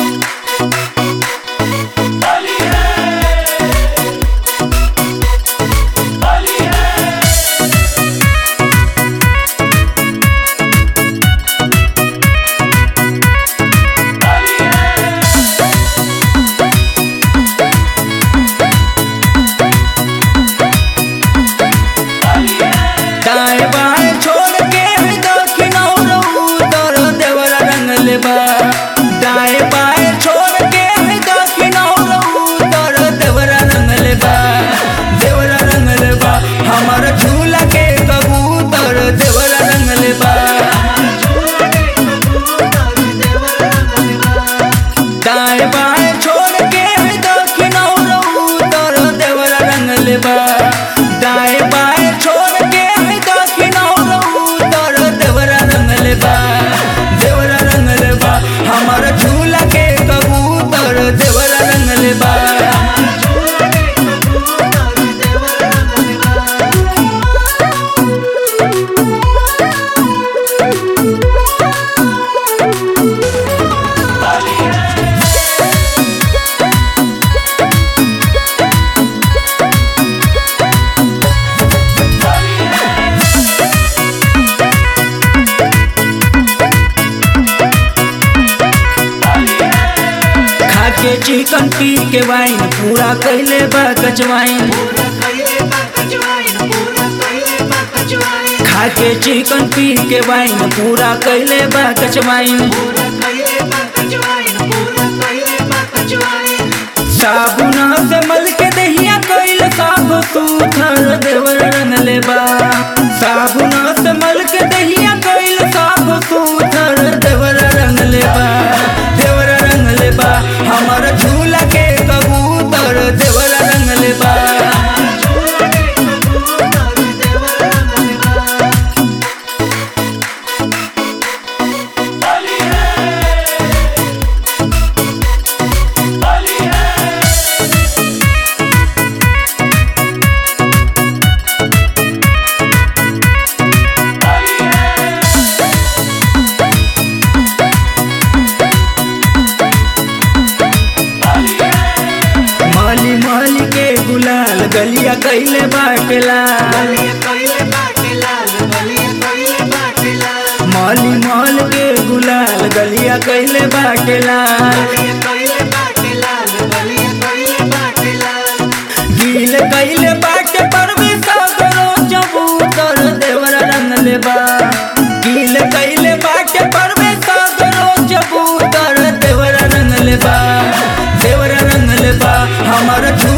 दाएं बाएं छोड़ के दक्षिण और उत्तर देवरा रंगले बा दाएं बाएं छोड़ के दक्षिण और उत्तर देवरा रंगले बा देवरा रंगले बा हमार झूला के कबूतर देवरा रंगले बा दाएं बाएं छोड़ के दक्षिण और उत्तर देवरा रंगले बा दाएं बाएं छोड़ के दक्षिण और उत्तर देवरा रंगले बा देवरा रंगले बा हमार झूला के कबूतर देवरा रंगले बा खाके चिकन पी के वाइन पूरा कैले बा कचवाइन खाके चिकन पी के वाइन पूरा कैले बा कचवाइन साबुन से मल के दहिया कैल साफ सुथर देवर रंगले बा साबुन से मल के दहिया कैल साफ सुथर देवर रंगले बा देवर रंगले बा हमार झूला के कबूतर देवर रंगले बा माली माली के गुलाल गलिया कैले बाटेला माली माल के गुलाल गलिया कैले बाटेला गील कैले बाटे पर भी सागरो चबूतर देवरा रंगले बा गील कैले बाटे पर भी सागरो चबूतर देवरा रंगले बा देवरा रंगले बा हमार झू